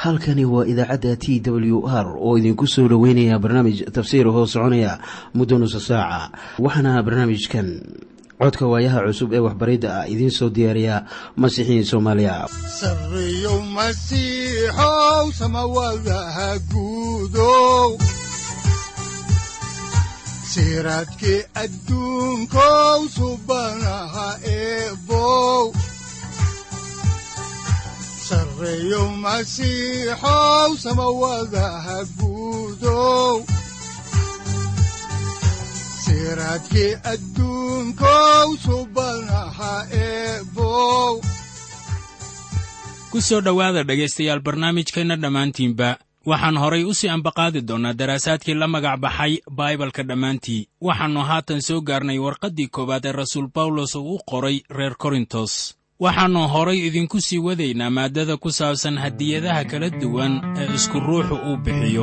halkani waa idaacadda t w r oo idinku soo dhoweynaya barnaamij tafsiir hoo soconaya muddo nusa saaca waxaana barnaamijkan codka waayaha cusub ee waxbaridda ah idiin soo diyaariya masiixiin soomaaliya sareyow masiixow samawadaha guudow siraadkii adduunkow subanaha eebow sareyow masiixow samawadaha guudow siraadkii adduunkow subanaha eebow ku soo dhowaada dhegaystayaal barnaamijkeenna dhammaantiinba waxaan horay u sii ambaqaadi doonnaa daraasaadkii la magac baxay baibalka dhammaantii waxaannu haatan soo gaarnay warqaddii koowaad ee rasuul bawlos uu u qoray reer korintos waxaannu horay idinku sii wadaynaa maaddada ku saabsan hadiyadaha kala duwan ee isku ruuxu uu bixiyo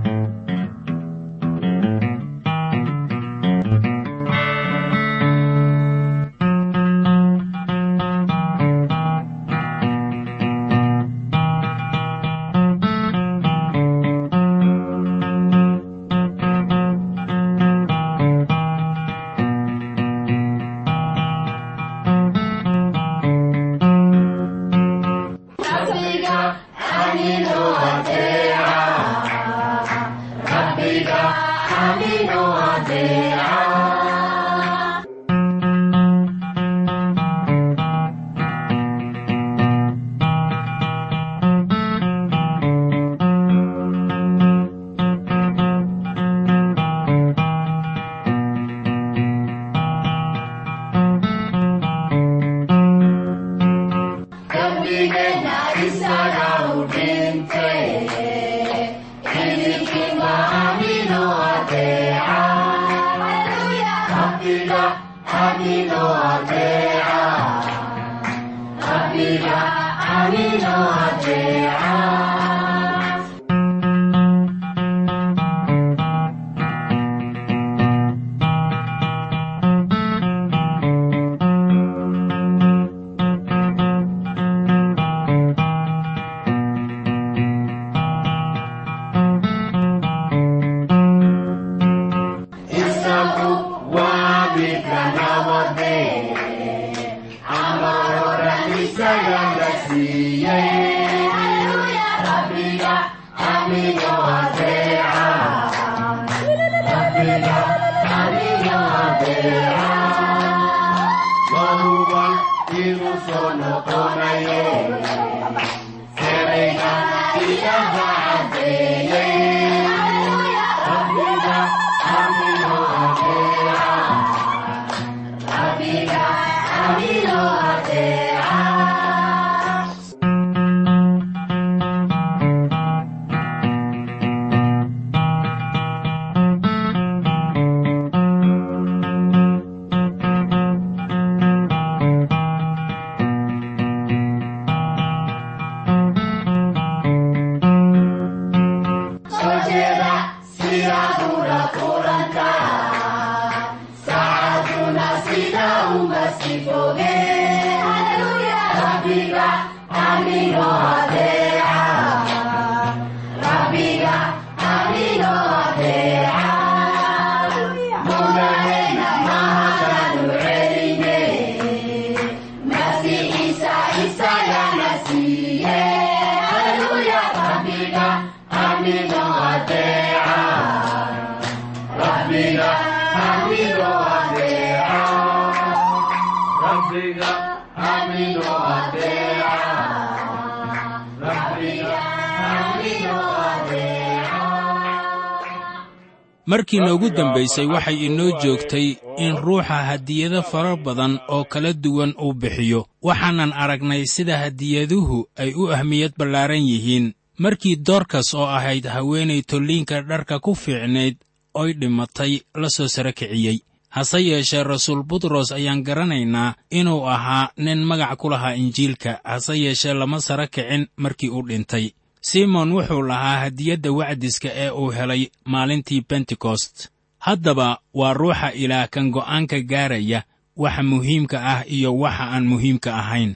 markii noogu dambaysay waxay inoo joogtay in ruuxa hadiyado fara badan oo kala duwan uu bixiyo waxaanan aragnay sida hadiyaduhu ay u ahmiyad ballaaran yihiin markii doorkas oo ahayd haweenay tolliinka dharka ku fiicnayd oy dhimatay la soo sara kiciyey hase yeeshee rasuul butros ayaan garanaynaa inuu ahaa nin magac ku lahaa injiilka hase yeeshee lama sara kicin markii uu dhintay simon wuxuu lahaa hadiyadda wacdiska ee uu helay maalintii bentekost haddaba waa ruuxa ilaah kan go'aanka gaaraya waxa muhiimka ah iyo waxa aan muhiimka ahayn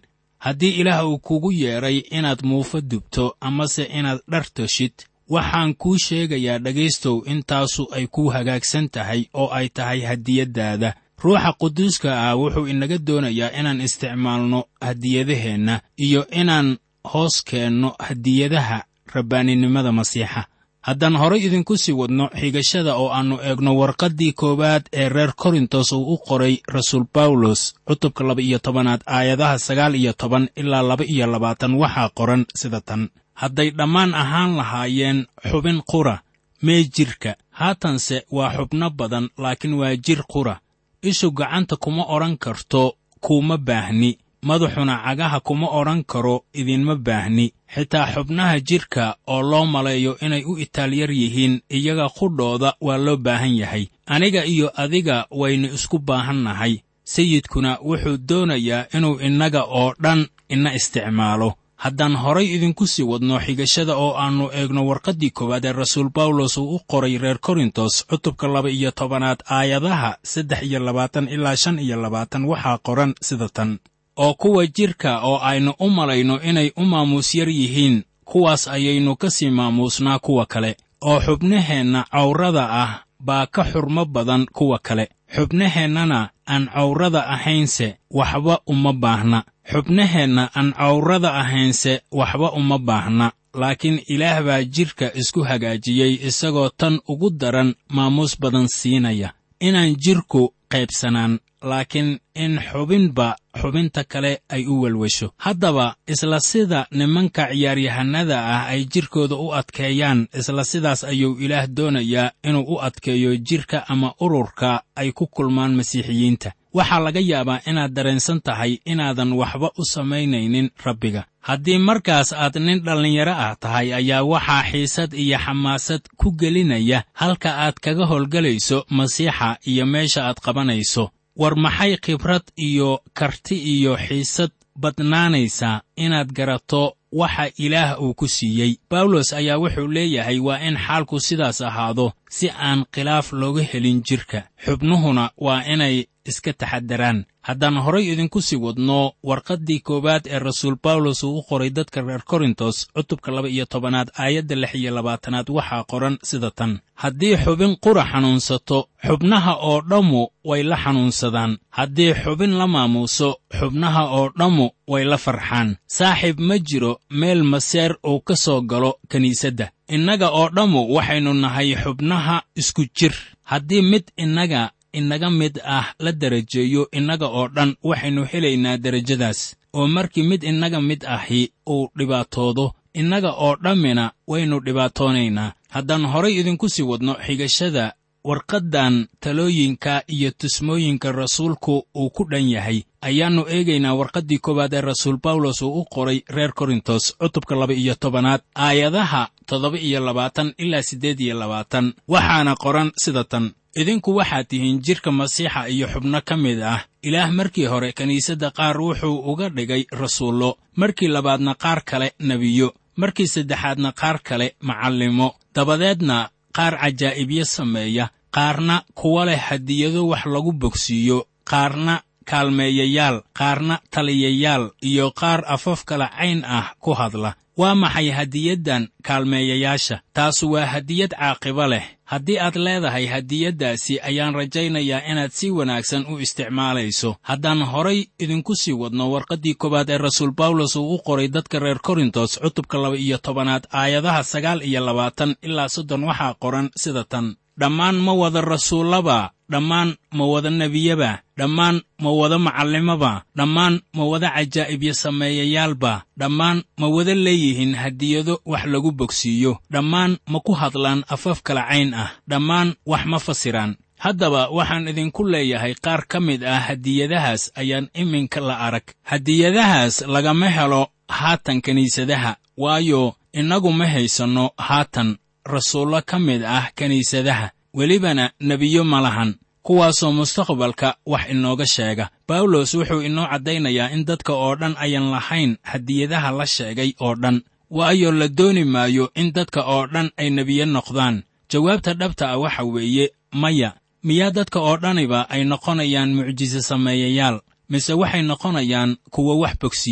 haddii ilaah uu kugu yeedhay inaad muufo dubto amase inaad dhar toshid waxaan kuu sheegayaa dhegaystow intaasu ay kuu hagaagsan tahay oo ay tahay hadiyaddaada ruuxa quduuska ah wuxuu inaga doonayaa inaan isticmaalno hadiyadaheenna iyo inaan hoos keenno hadiyadaha rabbaaninimada masiixa haddaan horay idinku sii wadno xigashada oo aannu eegno warqaddii koowaad ee reer korintos uu u qoray rasuul bawlos cutubka laba iyo tobanaad aayadaha sagaal iyo toban ilaa laba iyo labaatan waxaa qoran sida tan hadday dhammaan ahaan lahaayeen xubin qura mee jidhka haatanse waa xubno badan laakiin waa jir qura ishu gacanta kuma odhan karto kuuma baahni madaxuna cagaha kuma odhan karo idinma baahni xitaa xubnaha jidhka oo loo maleeyo inay u itaalyar yihiin iyaga qudhooda waa loo baahan yahay aniga iyo adiga waynu isku baahannahay sayidkuna wuxuu doonayaa inuu innaga oo dhan ina isticmaalo haddaan horay idinku sii wadno xigashada oo aannu eegno warqaddii koowaad ee rasuul bawlos uu u qoray reer korintos cutubka laba iyo tobanaad aayadaha saddex iyo labaatan ilaa shan iyo labaatan waxaa qoran sida tan oo kuwa jidhka oo aynu u malayno inay u maamuus yar yihiin kuwaas ayaynu ka sii maamuusnaa kuwa kale oo xubnaheenna cawrada ah baa ka xurmo badan kuwa kale xubnaheennana aan cawrada ahaynse waxba uma baahna xubnaheenna aan cawrada ahaynse waxba uma baahna laakiin ilaah baa jidhka isku hagaajiyey isagoo tan ugu daran maamuus badan siinaya inaan jidhku qaybsanaan laakiin in xubinba xubinta kale ay u welwesho haddaba isla sida nimanka ciyaaryahannada ah ay jidhkooda u adkeeyaan isla sidaas ayuu ilaah doonayaa inuu u adkeeyo jidhka ama ururka ay ku kulmaan masiixiyiinta waxaa laga yaabaa inaad dareensan tahay inaadan waxba u samaynaynin rabbiga haddii markaas aad nin dhallinyaro ah tahay ayaa waxaa xiisad iyo xamaasad ku gelinaya halka aad kaga howlgelayso masiixa iyo meesha aad qabanayso war maxay khibrad iyo karti iyo xiisad badnaanaysaa inaad garato waxa ilaah uu ku siiyey bawlos ayaa wuxuu leeyahay waa in xaalku sidaas ahaado si aan khilaaf looga helin jidhka xubnuhuna waa inay iska taxadaraan haddaan horay idinku sii wadno warqaddii koowaad ee rasuul bawlos uu u qoray dadka reer korintos cutubka laba iyo tobanaad aayadda lix iyo labaatanaad waxaa qoran sida tan haddii xubin qura xanuunsato xubnaha oo dhammu way la xanuunsadaan haddii xubin la maamuuso xubnaha oo dhammu way la farxaan saaxiib ma jiro meel maseer uu ka soo galo kiniisadda innaga oo dhammu waxaynu nahay xubnaha isku jir haddii mid innaga inaga mid ah la darajeeyo innaga oo dhan waxaynu helaynaa derajadaas oo markii mid innaga mid ahi uu dhibaatoodo innaga oo dhammina waynu dhibaatoonaynaa haddaan horay idinku sii wadno xigashada warqaddan talooyinka iyo tusmooyinka rasuulku uu ku dhan yahay ayaannu eegaynaa warqaddii koowaad ee rasuul bawlos uu u qoray reer korintos cutubka laba iyo tobanaad aayadaha toddoba iyo labaatan ilaa siddeed iyo labaatan waxaana qoran sida tan idinku waxaad tihiin jidhka masiixa iyo xubno ka mid ah ilaah markii hore kiniisadda qaar wuxuu uga dhigay rasuullo markii labaadna qaar kale nebiyo markii saddexaadna qaar kale macallimo dabadeedna qaar cajaa'ibyo sameeya qaarna kuwa leh hadiyado wax lagu bogsiiyo qaarna kaalmeeyayaal qaarna taliyayaal iyo qaar afaf kala cayn ah ku hadla waa maxay hadiyaddan kaalmeeyayaasha taasu waa hadiyad caaqibo leh haddii aad leedahay hadiyaddaasi ayaan rajaynayaa inaad si wanaagsan u isticmaalayso haddaan horay idinku sii wadno warqaddii koowaad ee rasuul bawlos uu u qoray dadka reer korintos cutubka laba iyo tobanaad aayadaha sagaal iyo labaatan ilaa soddon waxaa qoran sida tan dhammaan ma wada rasuullaba dhammaan ma wada nebiyaba dhammaan ma wada macallimaba dhammaan ma wada cajaa'ibyo sameeyayaalba dhammaan ma wada leeyihiin hadiyado wax lagu bogsiiyo dhammaan ma ku hadlaan afaf kala cayn ah dhammaan wax ma fasiraan haddaba waxaan idinku leeyahay qaar ka mid ah hadiyadahaas ayaan iminka la arag hadiyadahaas lagama helo haatan kiniisadaha waayo innagu ma haysanno haatan rasuullo ka mid ah kiniisadaha welibana nebiyo ma lahan kuwaasoo mustaqbalka wax inooga sheega bawlos wuxuu inoo caddaynayaa in dadka oo dhan ayan lahayn hadiyadaha la sheegay oo dhan waayo la dooni maayo in dadka oo dhan ay nebiyo noqdaan jawaabta dhabta ah waxa weeye maya miyaa dadka oo dhaniba ay noqonayaan mucjise sameeyayaal mise waxay noqonayaan kuwo wax bogsiiya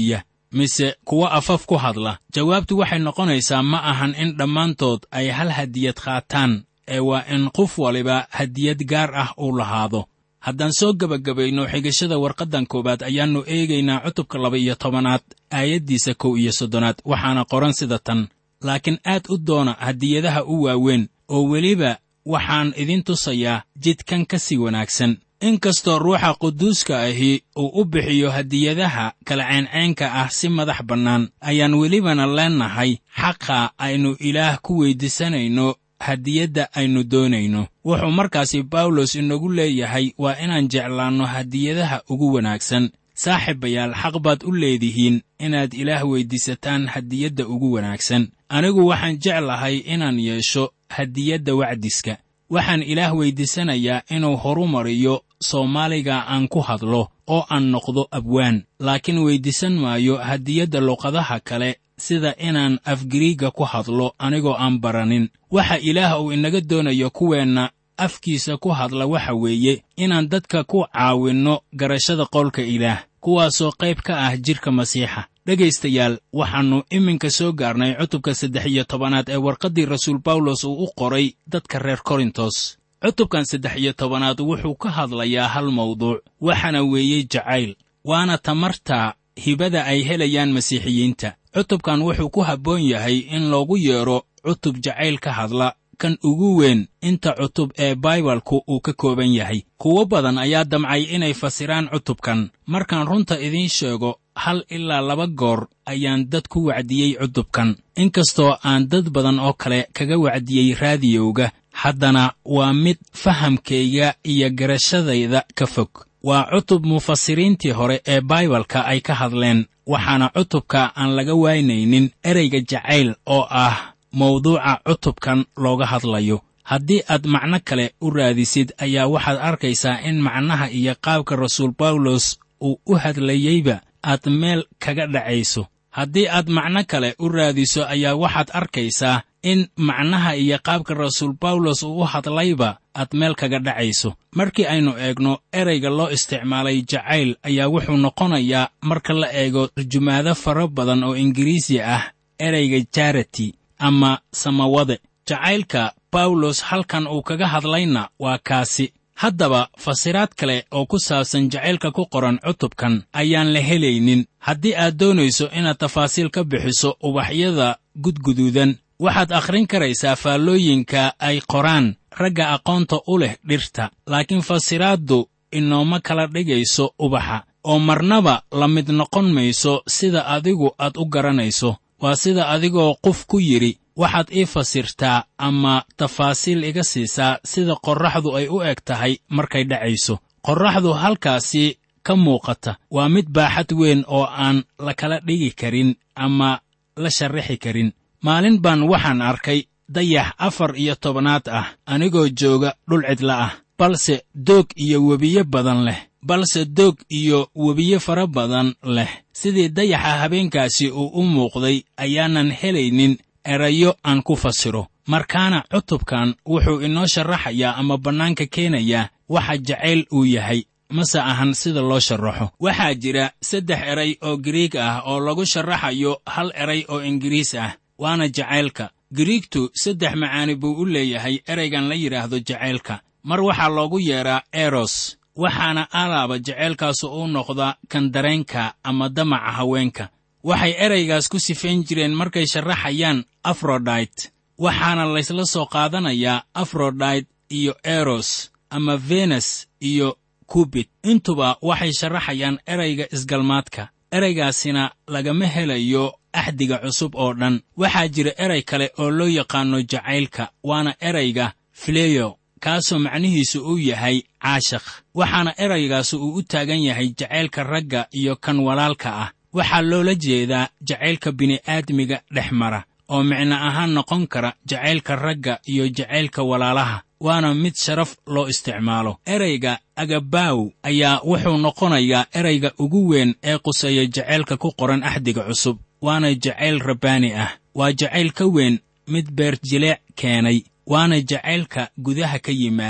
mise kuwa afaf ku hadla jawaabtu waxay noqonaysaa ma ahan in dhammaantood ay hal hadiyad qaataan ee waa in qof waliba hadiyad gaar ah uu lahaado haddaan soo gebagabayno xigashada warqaddan koowaad ayaannu eegaynaa cutubka laba iyo tobanaad aayaddiisa kow iyo soddonaad waxaana qoran sida tan laakiin aad u doona hadiyadaha u waaweyn oo weliba waxaan idin tusayaa jidkan ka sii wanaagsan inkastoo ruuxa quduuska ahi uu u bixiyo hadiyadaha kala ceenceenka ah si madax bannaan ayaan welibana leennahay xaqa aynu ilaah ku weyddiisanayno hadiyadda aynu doonayno wuxuu markaasi bawlos inagu leeyahay waa inaan jeclaanno hadiyadaha ugu wanaagsan saaxiibayaal xaq baad u leedihiin inaad ilaah weyddiisataan hadiyadda ugu wanaagsan anigu waxaan jeclahay inaan yeesho hadiyadda wacdiska waxaan ilaah weyddiisanayaa inuu horumariyo soomaaliga aan ku hadlo oo aan noqdo abwaan laakiin weyddiisan maayo hadiyadda luqadaha kale sida inaan afgiriigga ku hadlo anigoo aan baranin waxa ilaah uu inaga doonayo kuweenna afkiisa ku hadla waxa weeye inaan dadka ku caawinno garashada qowlka ilaah kuwaasoo qayb ka ah jidhka masiixa dhegaystayaal waxaannu iminka soo gaarnay cutubka saddex iyo tobanaad ee warqaddii rasuul bawlos uu u qoray dadka reer korintos cutubkan saddex iyo tobanaad wuxuu ka hadlayaa hal mawduuc waxaana weeye jacayl waana tamarta hibada ay helayaan masiixiyiinta cutubkan wuxuu ku habboon yahay in loogu yeedho cutub jacayl ka hadla kan ugu weyn inta cutub ee baibalku uu ka kooban yahay kuwo badan ayaa damcay inay fasiraan cutubkan markaan runta idiin sheego hal ilaa laba goor ayaan dad ku wacdiyey cutubkan inkastoo aan dad badan oo kale kaga wacdiyey raadiyowga haddana waa mid fahamkayga iyo garashadayda ka fog waa cutub mufasiriintii hore ee baibalka ay ka hadleen waxaana cutubka aan laga waynaynin ereyga jacayl oo ah mawduuca cutubkan looga hadlayo haddii aad macno kale u raadisid ayaa waxaad arkaysaa in macnaha iyo qaabka rasuul bawlos uu u hadlayeyba aad meel kaga dhacayso haddii aad macno kale u raadiso ayaa waxaad arkaysaa in macnaha iyo qaabka rasuul bawlos uu u hadlayba aad meel kaga dhacayso markii aynu eegno ereyga loo isticmaalay jacayl ayaa wuxuu noqonayaa marka la eego tarjumaado fara badan oo ingiriisi ah ereyga jarati ama samawade jacaylka bawlos halkan uu kaga hadlayna waa kaasi haddaba fasiraad kale oo ku saabsan jacaylka ku qoran cutubkan ayaan la helaynin haddii aad doonayso inaad tafaasiil ka bixiso ubaxyada gudguduudan waxaad akhrin karaysaa faallooyinka ay qoraan ragga aqoonta u leh dhirta laakiin fasiraaddu inooma kala dhigayso ubaxa oo marnaba la mid noqon mayso sida adigu aad u garanayso waa sida adigoo qof ku yidhi waxaad ii fasirtaa ama tafaasiil iga siisaa sida qorraxdu ay u eg tahay markay dhacayso qorraxdu halkaasi ka muuqata waa mid baaxad weyn oo aan la kala dhigi karin ama la sharraxi karin maalin baan waxaan arkay dayax afar iyo tobanaad ah anigoo jooga dhul cidla ah balse doog iyo webiyo badan leh balse doog iyo webiyo fara badan leh sidii dayaxa habeenkaasi uu u muuqday ayaanan helaynin erayo aan ku fasiro markaana cutubkan wuxuu inoo sharaxayaa ama bannaanka keenayaa waxa jacayl uu yahay mase ahan sida loo sharaxo waxaa jira saddex eray oo giriig ah oo lagu sharaxayo hal eray oo ingiriis ah waana jacaylka giriigtu saddex macaani buu u leeyahay eraygan la yidhaahdo jacaylka mar waxaa loogu yeedhaa eros waxaana alaaba jacaylkaasu u noqdaa kan dareenka ama damaca haweenka waxay eraygaas ku sifayn jireen markay sharaxayaan afrodite waxaana laysla soo qaadanayaa afrodite iyo eros ama venes iyo kubit intuba waxay sharaxayaan erayga isgalmaadka eraygaasina lagama helayo axdiga cusub oo dhan waxaa jira eray kale oo loo yaqaanno jacaylka waana erayga fileyo kaasoo macnihiisu uu yahay caashakh waxaana eraygaasu uu u taagan yahay jacaylka ragga iyo kan walaalka ah waxaa loola jeedaa jacaylka bini'aadmiga dhex mara oo micno ahaan noqon kara jacaylka ragga iyo jacaylka walaalaha waana mid sharaf loo isticmaalo erayga agabaw ayaa wuxuu noqonayaa erayga ugu weyn ee quseeya jacaylka ku qoran axdiga cusub waana jacayl rabbaani ah waa jacayl ka weyn mid beerjileec keenay waana jacaylka gudaha ka yimaada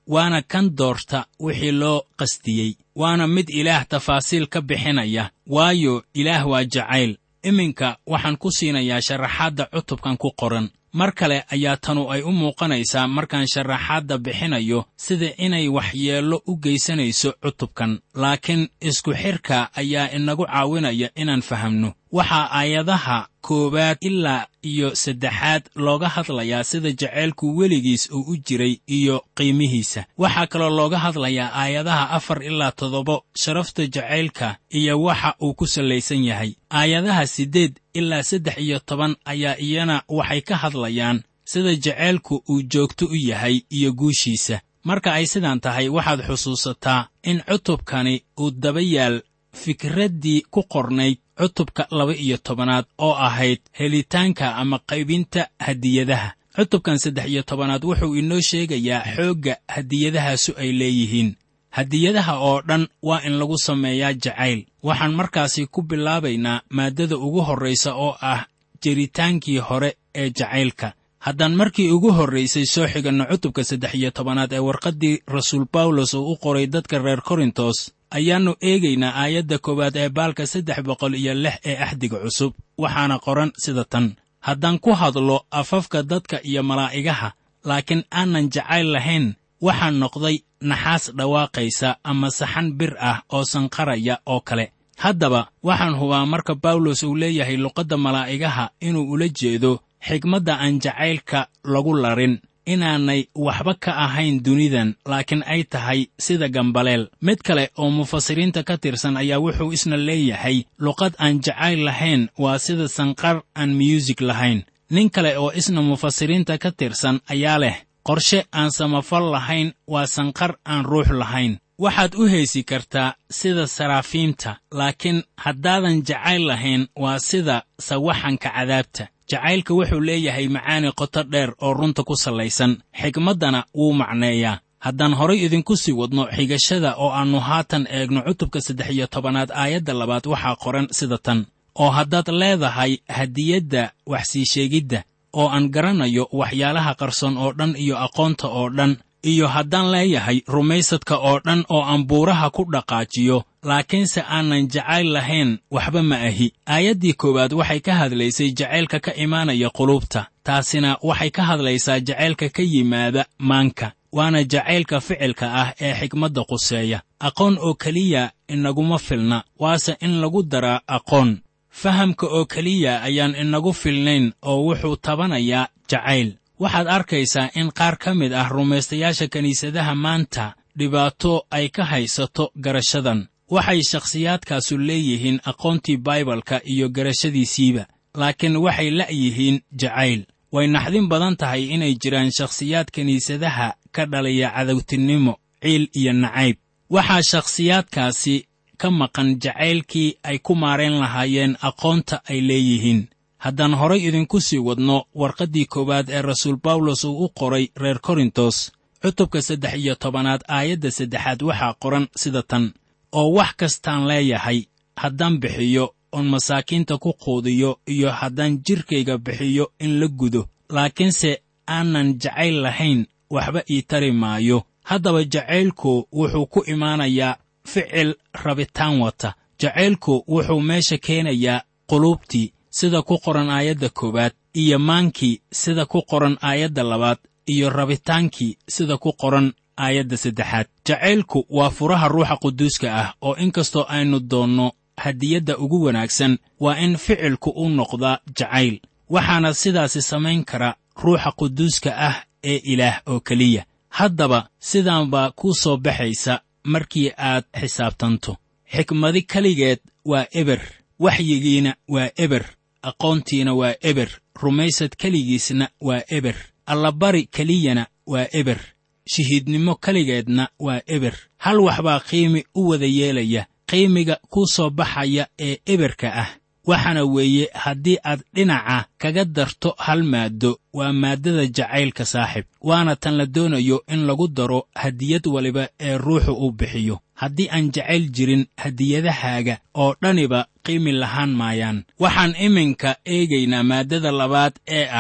waana kan doorta wixii loo qastiyey waana mid ilaah tafaasiil ka bixinaya waayo ilaah waa jacayl iminka waxaan ku siinayaa sharaxaadda cutubkan ku qoran mar kale ayaa tanu ay u muuqanaysaa markaan sharaxaadda bixinayo sida inay waxyeello u geysanayso cutubkan laakiin isku xidhka ayaa inagu caawinaya inaan fahamno waxaa aayadaha koowaad ilaa iyo saddexaad looga hadlayaa sida jacaylku weligiis uu u jiray iyo qiimihiisa waxaa kaloo looga hadlayaa aayadaha afar ilaa toddoba sharafta jacaylka iyo waxa uu ku sallaysan yahay aayadaha siddeed ilaa saddex iyo toban ayaa iyana waxay ka hadlayaan sida jacaylku uu joogto u yahay iyo guushiisa marka ay sidaan tahay waxaad xusuusataa in cutubkani uu daba yaal fikraddii ku qornayd cutubka laba iyo tobanaad oo ahayd helitaanka ama qaybinta hadiyadaha cutubkan saddex iyo tobanaad wuxuu inoo sheegayaa xoogga hadiyadahaasu ay leeyihiin hadiyadaha oo dhan waa in lagu sameeyaa jacayl waxaan markaasi ku bilaabaynaa maaddada ugu horraysa oo ah jiritaankii hore ee jacaylka haddaan markii ugu horraysay soo xiganno cutubka saddex iyo tobanaad ee warqaddii rasuul bawlos uu u qoray dadka reer korintos ayaannu eegaynaa aayadda koowaad ee baalka saddex boqol iyo lix ee axdiga cusub waxaana qoran sida tan haddaan ku hadlo afafka dadka iyo malaa'igaha laakiin aanan jacayl lahayn waxaan noqday naxaas dhawaaqaysa ama saxan bir ah oo sanqaraya oo kale haddaba waxaan hubaa marka bawlos uu leeyahay luqadda malaa'igaha inuu ula jeedo xigmadda aan jacaylka lagu larin inaanay waxba ka ahayn dunidan laakiin ay tahay sida gambaleel mid kale oo mufasiriinta ka tirsan ayaa wuxuu isna leeyahay luqad aan jacayl lahayn waa sida sanqar aan miyuusig lahayn nin kale oo isna mufasiriinta ka tirsan ayaa leh qorshe aan samafal lahayn waa sanqar aan ruux lahayn waxaad u heesi kartaa sida saraafiimta laakiin haddaadan jacayl lahayn waa sida sawaxanka cadaabta jacaylka wuxuu leeyahay macaani qoto dheer oo runta ku sallaysan xigmaddana wuu macneeyaa haddaan horay idinku sii wadno xigashada oo aannu haatan eegno cutubka saddex iyo tobanaad aayadda labaad waxaa qoran sida tan oo haddaad leedahay hadiyadda wax sii sheegidda oo aan garanayo waxyaalaha qarsoon oo dhan iyo aqoonta oo dhan iyo haddaan leeyahay rumaysadka oo dhan oo aan buuraha ku dhaqaajiyo laakiinse aanan jacayl lahayn waxba ma ahi aayaddii koowaad waxay ka hadlaysay jacaylka ka imaanaya qulubta taasina waxay ka hadlaysaa jacaylka ka yimaada maanka waana jacaylka ficilka ah ee xigmadda quseeya aqoon oo keliya inaguma filna waase in lagu daraa aqoon fahamka oo keliya ayaan inagu filnayn oo wuxuu tabanayaa jacayl waxaad arkaysaa in qaar ka mid ah rumaystayaasha kiniisadaha maanta dhibaato ay ka haysato garashadan waxay shakhsiyaadkaasu leeyihiin aqoontii baibalka iyo garashadiisiiba laakiin waxay la'yihiin jacayl way naxdin badan tahay inay jiraan shakhsiyaad kiniisadaha ka dhalaya cadowtinimo ciil iyo nacayb waxaa shakhsiyaadkaasi ka maqan jacaylkii ay ku maarayn lahaayeen aqoonta ay leeyihiin haddaan horay idinku sii wadno warqaddii koowaad ee rasuul bawlos uu u qoray reer korintos cutubka saddex iyo tobanaad aayadda saddexaad waxaa qoran sida tan oo wax kastaan leeyahay haddaan bixiyo oon masaakiinta ku quudiyo iyo haddaan jidhkayga bixiyo in la gudo laakiinse aanan jacayl lahayn waxba ii tari maayo haddaba jacaylku wuxuu ku imaanayaa ficil rabitaan wata jacaylku wuxuu meesha keenayaa quluubtii sida ku qoran aayadda koowaad iyo maankii sida ku qoran aayadda labaad iyo rabitaankii sida ku qoran aayadda saddexaad jacaylku waa furaha ruuxa quduuska ah oo inkastoo aynu doonno hadiyadda ugu wanaagsan waa in ficilku u noqdaa jacayl waxaana sidaasi samayn kara ruuxa quduuska ah ee ilaah oo keliya haddaba sidaan baa kuu soo baxaysa markii aad xisaabtanto xikmadi keligeed waa eber waxyigiina waa eber aqoontiina waa eber rumaysad keligiisna waa eber allabari keliyana waa eber shahiidnimo keligeedna waa eber hal waxbaa qiimi u wada yeelaya qiimiga kuu soo baxaya ee eberka ah waxaana weeye haddii aad dhinaca kaga darto hal maaddo waa maaddada jacaylka saaxib waana tan la doonayo in lagu daro hadiyad waliba ee ruuxu uu bixiyo haddii aan jacayl jirin hadiyadahaaga oo dhaniba qiimi lahaan maayaan waxaan iminka eegaynaa maaddada labaad ee ah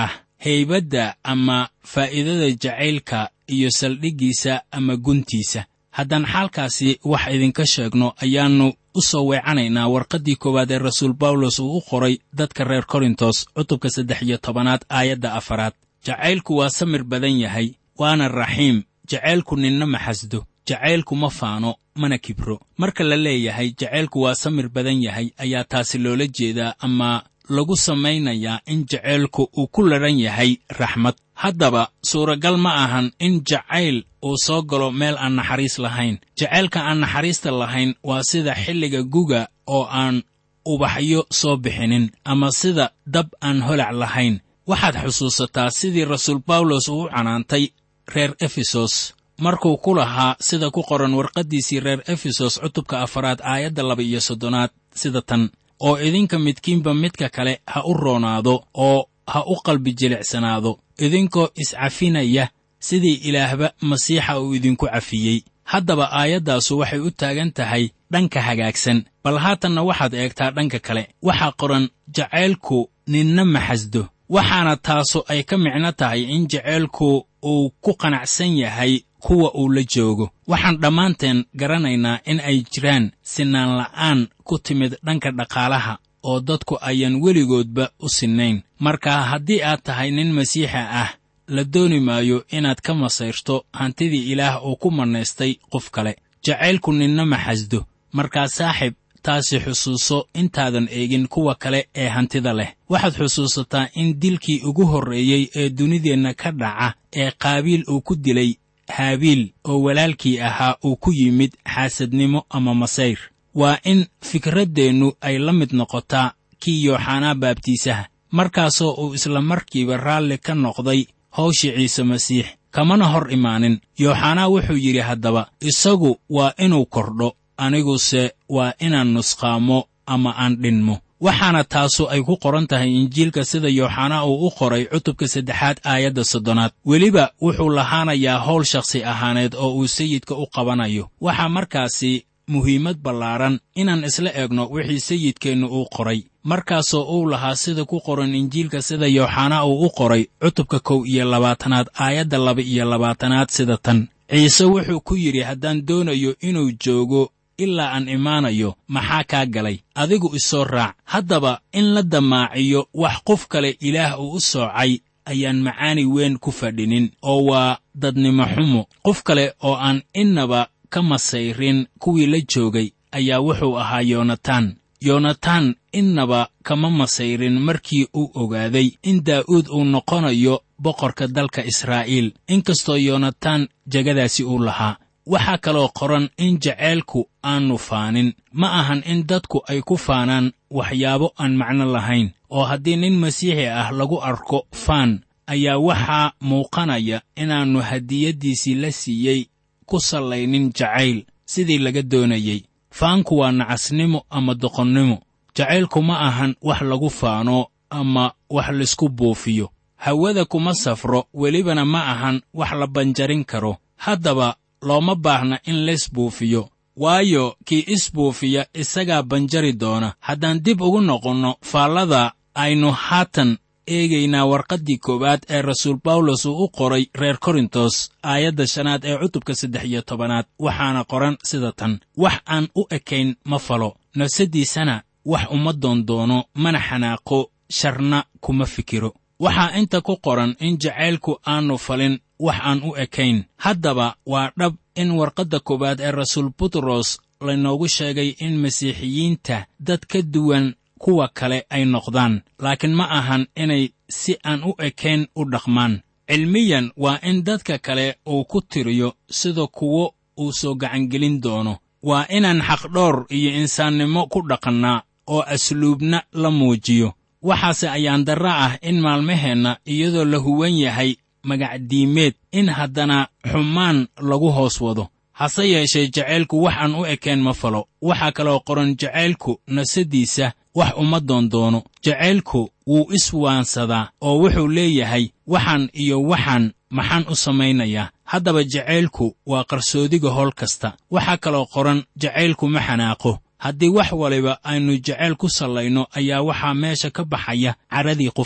haybadda ama faa'iidada jacaylka iyo saldhiggiisa ama guntiisa haddaan xaalkaasi wax idinka sheegno ayaannu u soo weecanaynaa warqaddii koowaad ee rasuul bawlos uu u qoray dadka reer korintos cutubka saddex iyo tobanaad aayadda afaraad jacaylku waa samir badan yahay waana raxiim jacaylku ninna ma xasdo jacaylku ma faano mana kibro marka la leeyahay jacaylku waa samir badan yahay ayaa taasi loola jeedaa ama lagu samaynayaa in jacaylku uu ku ladhan yahay raxmad haddaba suuragal ma ahan in jacayl uu soo galo meel aan naxariis lahayn jacaylka aan naxariista lahayn waa sida xilliga guga oo aan ubaxyo soo bixinin ama sida dab aan holac lahayn waxaad xusuusataa sidii rasuul bawlos uu u canaantay reer efesos markuu ku lahaa sida ku qoran warqaddiisii reer efesos cutubka afaraad aayadda laba iyo soddonaad sida tan oo idinka midkiinba midka kale ha u roonaado oo ha u qalbi jilicsanaado idinkoo iscafinaya sidii ilaahba masiixa uu idinku cafiyey haddaba aayaddaasu waxay u taagan tahay dhanka hagaagsan bal haatanna waxaad eegtaa dhanka kale waxaa qoran jacaylku ninna ma xasdo waxaana taasu ay ka micno tahay in jacaylku uu ku qanacsan yahay kuwa uu la joogo waxaan dhammaanteen garanaynaa in ay jiraan sinaan la'aan ku timid dhanka dhaqaalaha oo dadku ayaan weligoodba u sinnayn marka haddii aad tahay nin masiixa ah la dooni maayo inaad ka masayrto hantidii ilaah uu ku mannaystay qof kale jacaylku ninna ma xasdo markaa saaxib taasi xusuuso intaadan eegin kuwa kale ee hantida leh waxaad xusuusataa in dilkii ugu horreeyey ee dunideenna ka dhaca ee qaabiil uu ku dilay haabiil oo walaalkii ahaa uu ku yimid xaasadnimo ama masayr waa in fikraddeennu ay la mid noqotaa kii yooxanaa baabtiisaha markaasoo uu isla markiiba raalli ka noqday hawshii ciise masiix kamana hor imaanin yooxanaa wuxuu yidhi haddaba isagu waa inuu kordho aniguse waa inaan nusqaamo ama aan dhinmo waxaana taasu ay ku qoran tahay injiilka sida yooxanaa uu u qoray cutubka saddexaad aayadda soddonaad weliba wuxuu lahaanayaa howl shakhsi ahaaneed oo uu sayidka u qabanayo waxaa markaasi muhiimad ballaaran inaan isla eegno wixii sayidkeennu uu qoray markaasoo uu lahaa sida ku qoran injiilka sida yooxanaa uu u qoray cutubka kow iyo labaatanaad aayadda laba iyo labaatanaad sida tan ciise wuxuu ku yidhi haddaan doonayo inuu joogo ilaa aan imaanayo maxaa kaa galay adigu isoo raac haddaba in la damaaciyo wax qof kale ilaah uu u soocay ayaan macaani weyn ku fadhinin oo waa dadnimo xumo qof kale oo aan innaba ka masayrin kuwii la joogay ayaa wuxuu ahaa yoonataan yoonataan innaba kama masayrin markii uu ogaaday in daa'uud uu noqonayo boqorka dalka israa'iil inkastoo yoonataan jegadaasi uu lahaa waxaa kaloo qoran in jaceylku aannu faanin ma ahan in dadku ay ku faanaan waxyaabo aan macno lahayn oo haddii nin masiixi ah lagu arko faan ayaa waxaa muuqanaya inaannu hadiyaddiisii la siiyey ku sallaynin jacayl sidii laga doonayey faanku waa nacasnimo ama doqonnimo jacaylku ma ahan wax lagu faano ama wax laysku buufiyo hawada kuma safro welibana ma ahan wax la banjarin karo haddaba looma baahna in lays buufiyo waayo kii isbuufiya isagaa banjari doona haddaan dib ugu noqonno faallada aynu haatan eegaynaa warqaddii koowaad ee rasuul bawlos uu u qoray reer korintos aayadda shanaad ee cutubka saddex iyo tobanaad waxaana qoran sida tan wax aan u ekayn ma falo nafsaddiisana wax uma doondoono mana xanaaqo sharna kuma fikiro waxaa inta ku qoran in jacaylku aannu falin wax aan u ekayn haddaba waa dhab in warqadda koowaad ee rasuul butros laynoogu sheegay in masiixiyiinta dad ka duwan kuwa kale ay noqdaan laakiin ma ahan inay si aan u ekayn u dhaqmaan cilmiyan waa in dadka kale uu ku tiriyo sida kuwo uu soo gacangelin doono waa inaan xaqdhoor iyo insaannimo ku dhaqannaa oo asluubna la muujiyo waxaase ayaan darra ah in maalmaheenna iyadoo la huwan yahay magacdiimeed in haddana xumaan lagu hoos wado hase yeeshee jacaylku wax aan u ekayn ma falo waxaa kaloo qoran jacaylku nafsaddiisa wax uma doondoono jacaylku wuu iswaansadaa oo wuxuu leeyahay waxaan iyo waxaan maxaan u samaynayaa haddaba jacaylku waa qarsoodiga howl kasta waxaa kaloo qoran jacaylku ma xanaaqo haddii wax waliba aynu jacayl ku sallayno ayaa waxaa meesha ka baxaya caradii qofka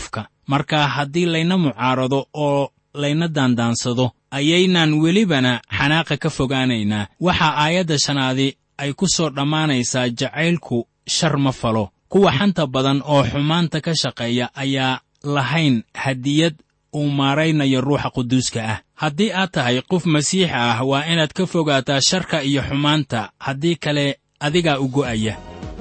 marka haddii layna mucaarado oo layna daandaansado ayaynan welibana xanaaqa ka fogaanaynaa waxaa aayadda shanaadi ay ku soo dhammaanaysaa jacaylku shar ma falo kuwa xanta badan oo xumaanta ka shaqeeya ayaa lahayn hadiyad uu maaraynayo ruuxa quduuska ah haddii aad tahay qof masiix ah waa inaad ka fogaataa sharka iyo xumaanta haddii kale adigaa u go'aya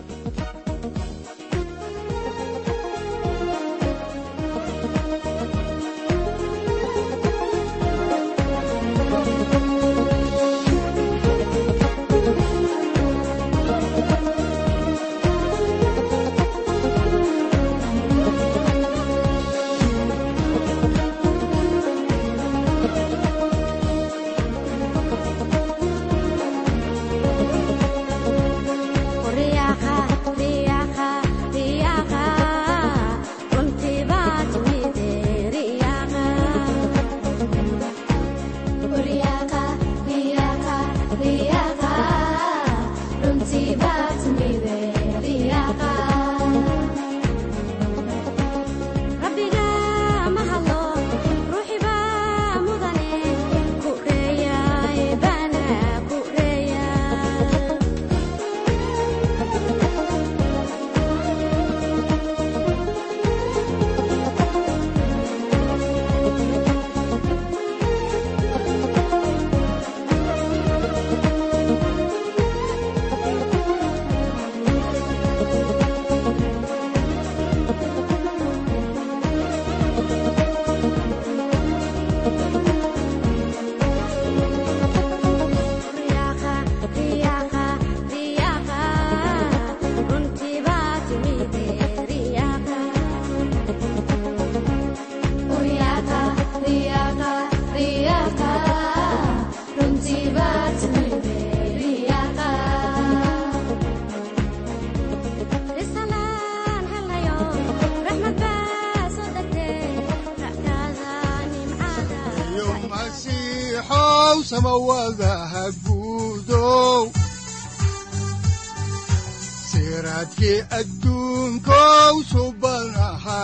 siraadkii adduunkow subanaha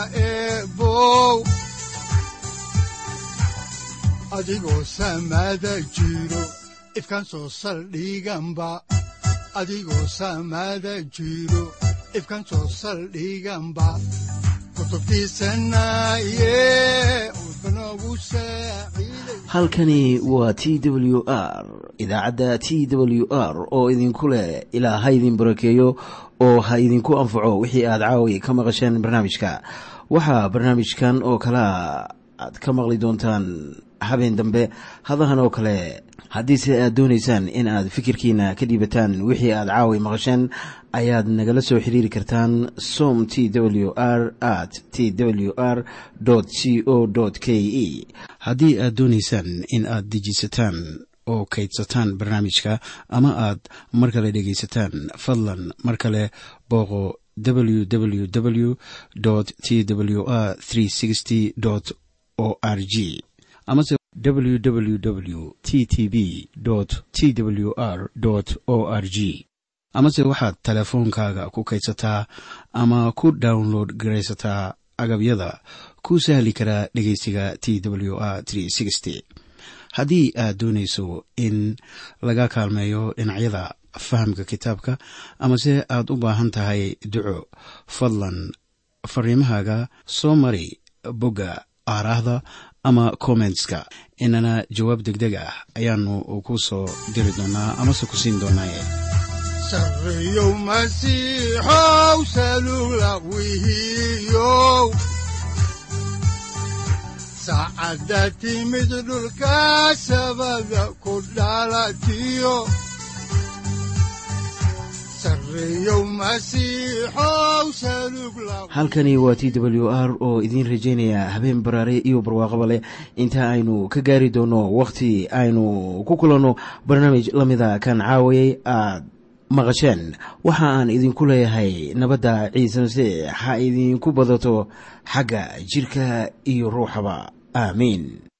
eebow adigoo samaada jiro ifkan soo saldhiganba adigoo samaada jiro ifkan soo saldhiganba halkani waa t w r idaacadda t w r oo idinku leh ilaa ha idin barakeeyo oo ha idinku anfaco wixii aad caawi ka maqasheen barnaamijka waxaa barnaamijkan oo kalea aad ka maqli doontaan habeen dambe hadahan oo kale haddiise aad doonaysaan in aad fikirkiina ka dhiibataan wixii aad caawi maqasheen ayaad nagala soo xiriiri kartaan som t w r at t w r c o k e haddii aad doonaysaan in aad dejiisataan oo kaydsataan barnaamijka ama aad mar kale dhegaysataan fadlan mar kale booqo www t w r o r g amase www t t b t w r o r g amase waxaad teleefoonkaaga ku kaydsataa ama ku download garaysataa agabyada ku sahli karaa dhegeysiga t w r haddii aad doonayso in laga kaalmeeyo dhinacyada fahamka kitaabka amase aad u baahan tahay duco fadlan fariimahaaga soo mari bogga aaraahda ama kommentska inana jawaab degdeg ah ayaanu ku soo diri doonaa amase ku siin doonaaye sareyow masiixow salugla wihiyow saacadda timid dhulka sabada ku dhalatiyo halkani waa t w r oo idiin rajaynaya habeen baraare iyo barwaaqaba leh inta aynu ka gaari doono wakhti aynu ku kulanno barnaamij la mida kan caawayay aad maqasheen waxa aan idinku leeyahay nabadda ciise masiix ha idinku badato xagga jidhka iyo ruuxaba aamiin